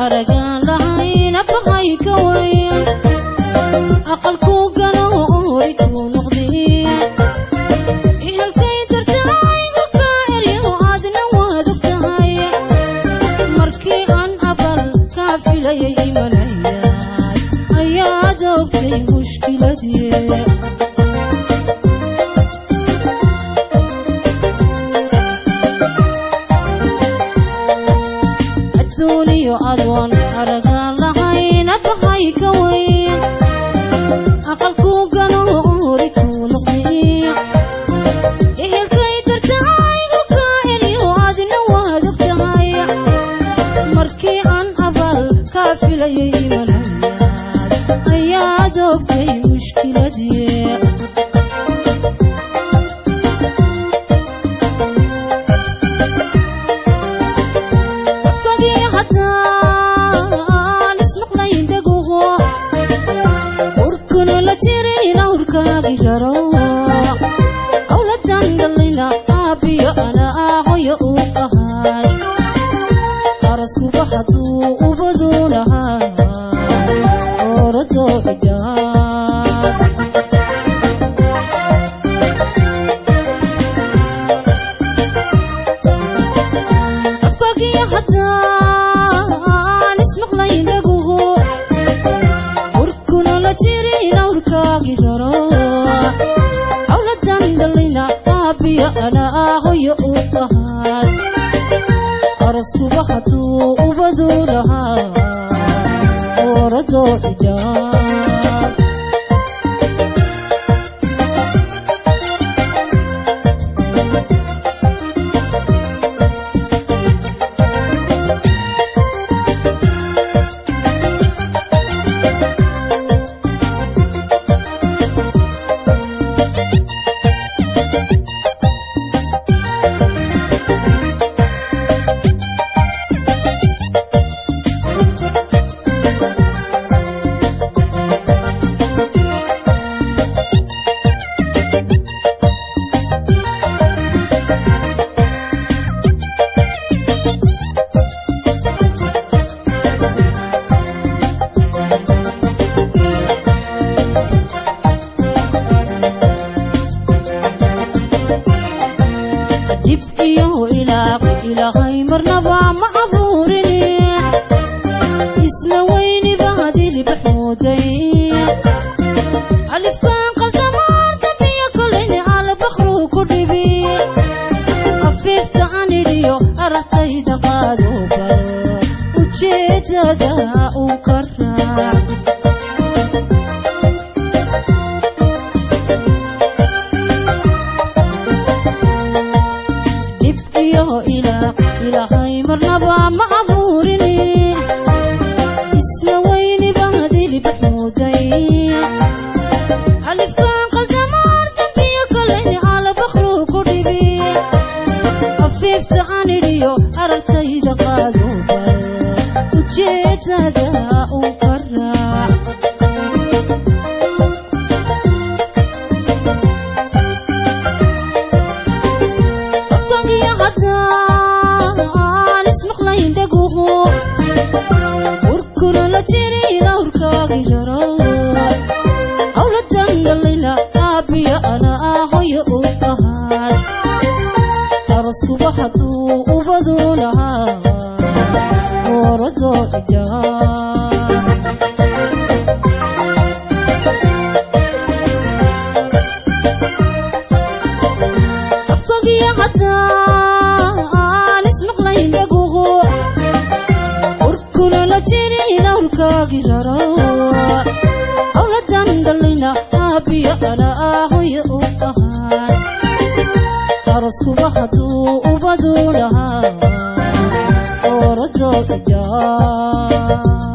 aragaan lahayna bahay ka wayn aqalkuu galo ori kuu noqdee ihalkay dartaaygu ka eryo aadna waad og tahay markii aan abal kaa filayay imanayaay ayaad ogtay mushkiladii adduuniyo adoon aragaan lahayna bahay ka wayn aqalkuu galo ori kuu noqdee ehelkay dartaaygu ka eryo aadna waad og tahay markii aan abal kaa filayay imanayaad ayaad ogtay mushkiladii qofkagii haddaan ismaqlayn dhaguho urkuna la jirin awrkaagi garo awladan dhalina aabiyo ana ahoyo u ahay araskuba hadduu ubadu lahaa oradoo idhaaf afkagiyo haddaan ismaqlayn dhaguho urkuna la jirin awrkaagi garo awladan dhalina aabiyo ana ahoyo u ahay araskuba hadduu ubadu lahaa oradoo idhaaf dib iyo ilaaq ilaahay marnaba ma abuurini isla weyniba hadilibax mooday alifkaan qaldamaar dambiyo kolayni albakru ku dhibi afiifta anidhiyo aragtayda qaado bal ujeedada uu ka raac dib iyo ilaaq ilaahay marnaba ma abuurini isla weyniba hadilibax mooday alifkaan qaldamaar dambiyo kolayni albakru ku dhibi afiifta anidhiyo aragtayda qaado bal ujeedada uu ka raac qofkagiyo haddaan ismaqlayn dhaguhu urkuna la jirin awrkaagi jaro awladan dhalina aabiyo ana ahoyo u ahay araskuba hadduu ubadu lahaa oradoo idhaaf afkagiyo haddaan ismaqlayn dhaguhu urkuna la jirin awrkaagi raro awladan dhalina aabiyo ana ahoyo u ahay araskuba hadduu ubadu lahaa oradoo idhaaf